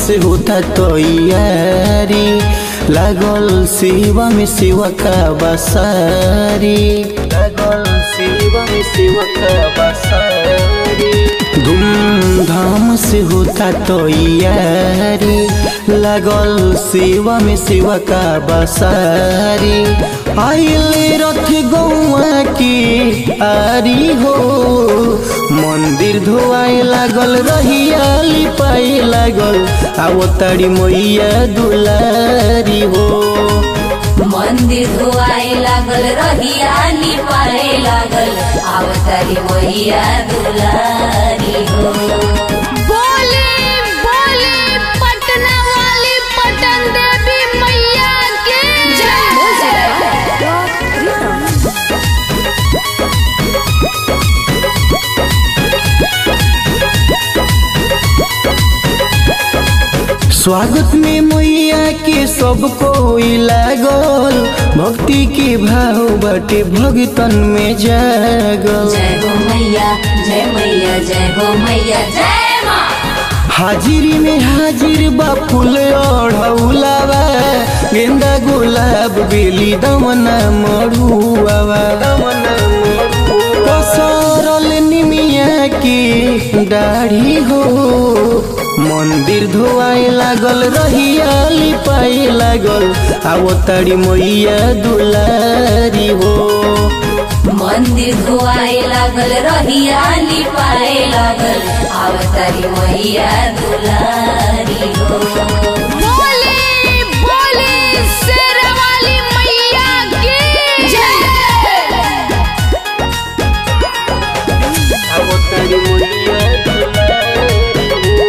से होता तैयारी लागल सेवा में सेवा का बसारी लागल सेवा में सेवा का बसारी धूमधाम से होता तैयारी लागल सेवा में सेवा का बसारी आइले रथ गौआ की आरी हो मंदिर धोआए लागल रहियाली पाए लागल आवतारी मैया दुलारी हो मंदिर धोआए लागल रहिया लिपाए लागल आवतारी मैया दुलारी हो बोले बोले पटना वाली पटन देवी मैया के स्वागत में मैया के सब कोई लागल भक्ति के भाव बाटे भगतन में जागल जय हो मैया जय मैया जय हो मैया जय माँ हाजिरी में हाजिर बा फूल ओढ़ौलावा गेंदा गुलाब बेली दमना मरुआवा पसरल निमिया की दाढ़ी हो मंदिर धोआए लागल रहियाली पाए लागल आवतारी मैया दुलारी हो मंदिर धोआए लागल रहिया लिपाए लागल आवतारी मैया दुलारी हो बोले बोले शेर वाली मैया की आवतारी मैया दुलारी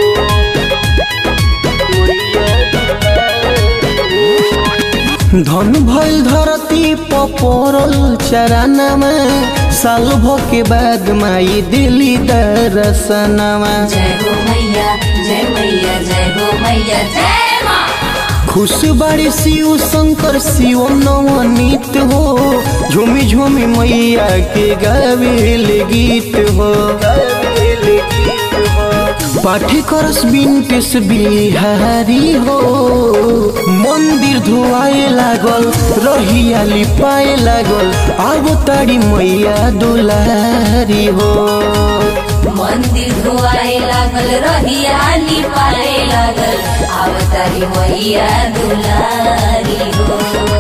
हो मैया दुलारी हो। धन भइल धरती पपरल चरानमा साल भो के बाद माई दिली दरसनमा जय हो मैया जय मैया जय हो मैया जय माँ खुश बाड़ी शिव शंकर शिव नवनीत हो झूमी झूमी मैया के गावेल गीत हो पाठी करस बिनटेस बिहारी हो मंदिर धोआए लागल रहियाली पाए लागल आगो ताड़ी मैया दुलारी हो मंदिर धोआए लागल रहिया लिपाए लागल आवतारी मैया दुलारी हो